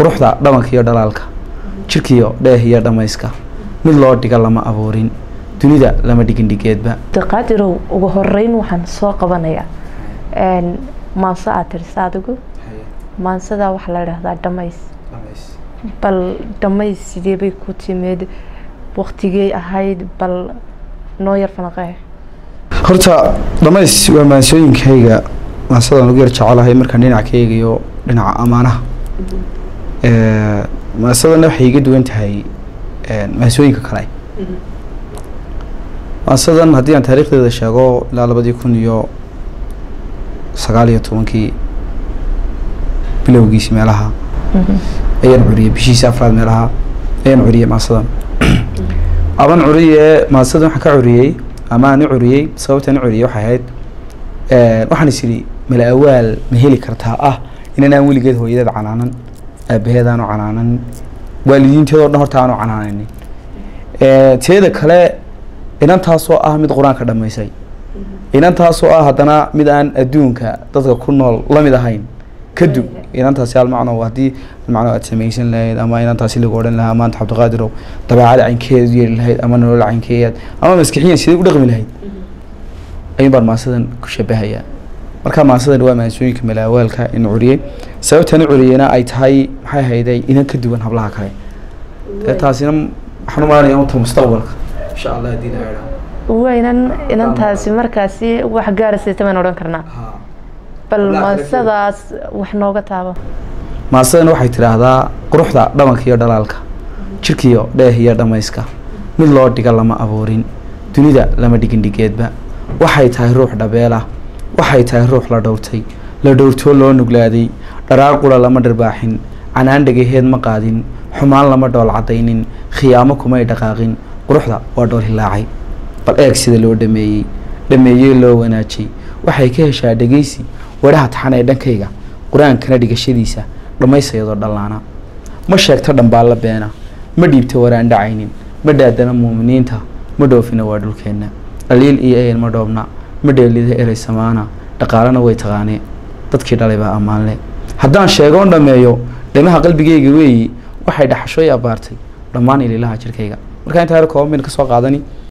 quruxda dhabanka iyo dhalaalka jirkiyo dheeh iyo dhammayska mid loo dhiga lama abuurin dunida lama dhigin dhigeedba qaadirow ugu horeyn waxaan soo qabanayaa maanso aad tirisa adigu maansadaa waxaa la idhaahdaa dhamays bal dhamays sidee bay ku timid waktigey ahayd bal noo yar fanaqee horta dhamays waa maansooyinkayga maansadan lagu yar jecelahay markaan dhinac ka eegayo dhinaca amaanaha maasadana waxay iga duwan tahay maansooyinka kale maasadan haddii aan taariikhdeeda sheego ilaa labadii kun iyo sagaal iyo tobankii bilowgiisi meelaha ayaan curiyey bishiisi afraad meelaha ayaan curiyey maasadan aban curiye maasadan waxaan ka curiyey ama aan u curiyey sababtaan u curiyey waxay ahayd waxaan is idhi mala awaal ma heli kartaa ah inanaan weligeed hooyadeed canaanan aabaheed aanu canaanan waalidiinteedoo dhan horta aanu canaananin teeda kale inantaasoo ah mid qur-aanka dhammaysay inantaasoo ah haddana mid aan adduunka dadka ku nool lamid ahayn kadub inantaasi almacno haddii almacno aad samaysan lahayd ama inantaasi lagu odhan lahaa maanta cabdiqaadirow dabeecada caynkeed yeeli lahayd ama nolol caynkeed ama maskixiyan sidee u dhaqmi lahayd ayuun baan maasadan ku shabahayaa marka maasadan waa maansooyinka malaawaalka in curiyey sababtan u curiyeyna ay tahay maxay hayday inan ka duwan hablaha kale dee taasina waxaan u malanaya unta mustaqbalka insha allah haddii la idhaa waynan inantaasi markaasi wax gaarasayta baan odhan karnaa bal maasadaas wax nooga taabo maasadan waxay tidhaahdaa quruxda dhabanka iyo dhalaalka jirkiyo dheeh iyo dhammayska mid loo dhiga lama abuurin dunida lama dhigin dhigeedba waxay tahay ruux dhabeelah waxay tahay ruux la dhowrtay la dhowrtoo loo nuglaaday dharaar qura lama dharbaaxin canaan dhagaheed ma qaadin xumaan lama dhool caddaynin khiyaamo kumay dhaqaaqin quruxda waa dhool hilaacay bal eeg sida loo dhameeyey dhameeyey loo wanaajay waxay ka heshaa dhegaysi wadhaha taxan ee dhankayga qur-aankana dhigashadiisa dhammaysayadoo dhallaana ma sheegto dhambaalla beena ma dhiibto waraan dhacaynin ma dhaadana muuminiinta ma dhoofina waa dhulkeenna dhaliil iyo eyan ma dhoobna ma dheelida erey samaana dhaqaalena way taqaanee dadkii dhalay baa ammaanle haddaan sheegoon dhammeeyo dhimaha qalbigayga weeyi waxay dhaxashooy abbaartay dhammaan ililaha jirkayga markaa intaa yar kooban bayna ka soo qaadani